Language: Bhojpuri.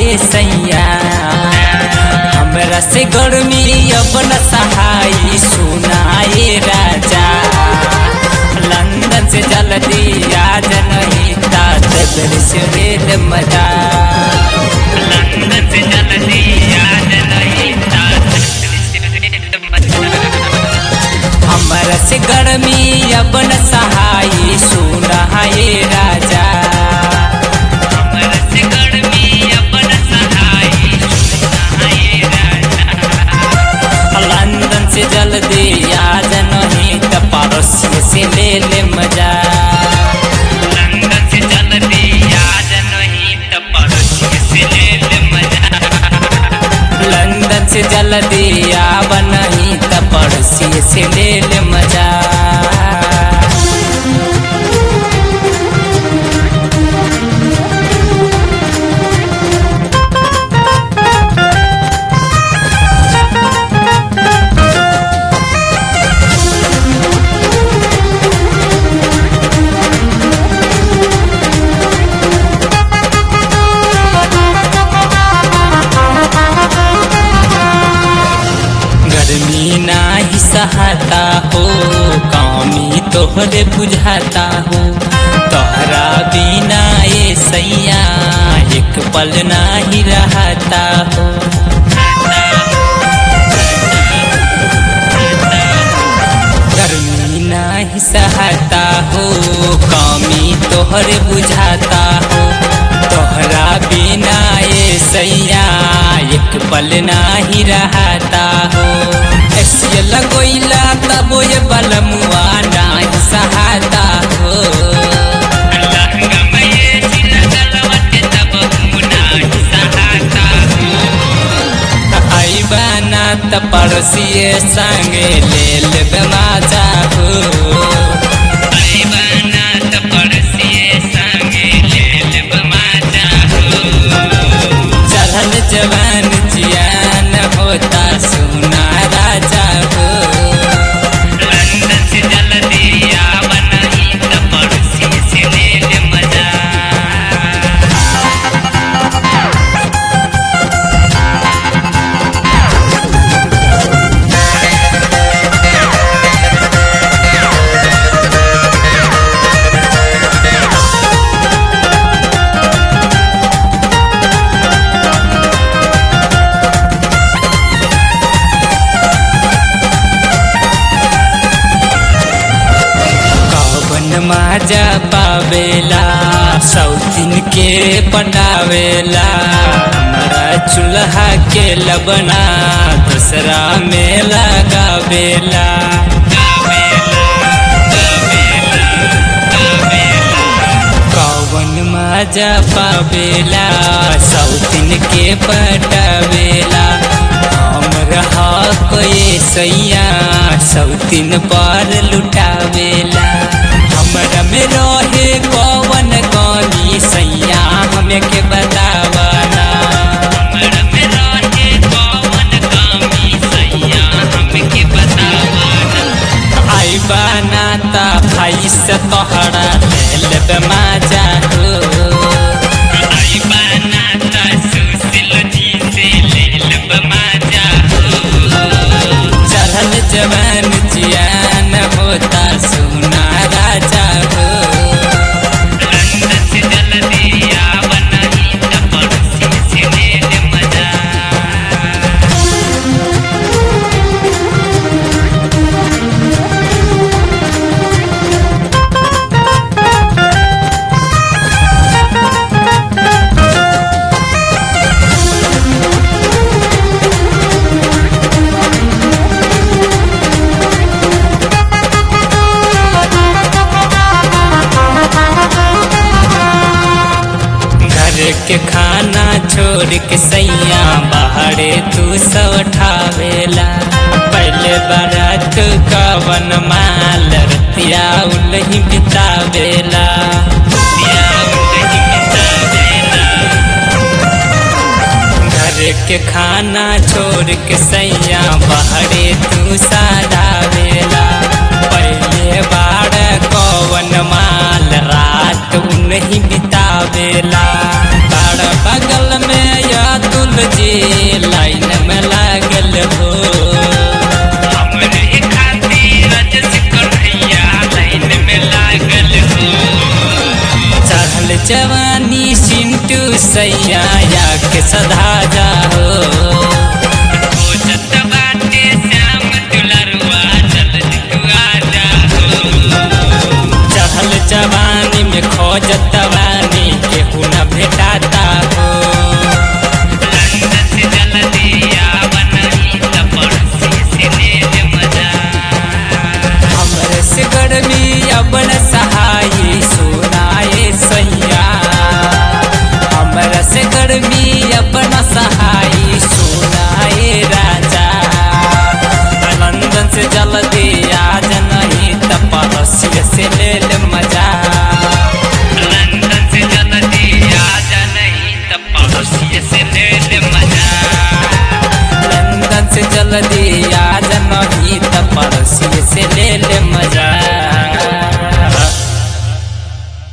ए सैया हमरा से गर्मी अपन सहाई सुनाए राजा लंदन से जल्दी आज नहीं तात से रेल मजा लंदन से जल्दी आज नहीं तात हमरा से गर्मी अपन सहाई सुनाए राजा हमरा से गर्मी अपन सहाई सुनाए राजा लंदन से जल्दी याद नहीं त पड़ोसी से ले ले मजा लंदन से जल्दी याद नहीं त पड़ोसी से ले ले मजा लंदन से जल्दी आब नहीं त पड़ोसी से ले ले मजा गर्मी नाही सहता हो कमी तोहरे बुझाता हो तोहरा बिना ये सैया एक पल नाही रहता हो गर्मी नाही सहता हो कमी तोहरे बुझाता हो तोहरा बिना ये सैया एक पल नाही रहता हो ऐसे लगोइला तब ये बलमुआ नाही सहाता हो आइबाना त पड़ोसिए संगे ले लेबे माजा हो आइबाना त पड़ोसिए संगे ले लेबे माजा हो चढ़ल जवान जियान होता सुना राजा हो लंदन से जल्दी आव नहीं त पड़ोसी से ले ले मजा कवन माजा पावेला सौतीन के पटावेला हमारा चूल्हा के लबना दूसरा में लगावेला कवन माजा पावेला सौतीन के पटावेला हमरा हक ये सैया सौतीन पर लुटावेला हमरा में रहे कवन कमी सैया हमें के बतावना हमरा में रहे कवन कमी सैया हमें के बतावना आई बाना ता भाई से तोहरा ले लेबे माजा हो आई बाना ता सुशील जी से ले लेबे माजा हो चढ़ल जवान जियान होता सुना राजा हो लंदन से जल्दी आव नहीं त पड़ोसी से ले ले मजा घर के खाना छोड़ के सैया बाहरे तू सब ठावेला पहले बारात कवन माल रतिया उलही बितावेला रतिया उलही बितावेला। घर के खाना छोड़ के सैया बाहरे तू सादावेला पहले बार कवन माल रात उन्हीं बितावेला बाड़ बगल में या सधा जाओ खोजत बाटे श्याम दुलरुआ जल्दी तू आ जाओ चढ़ल जवानी में खोजत वानी केहू न भेटाता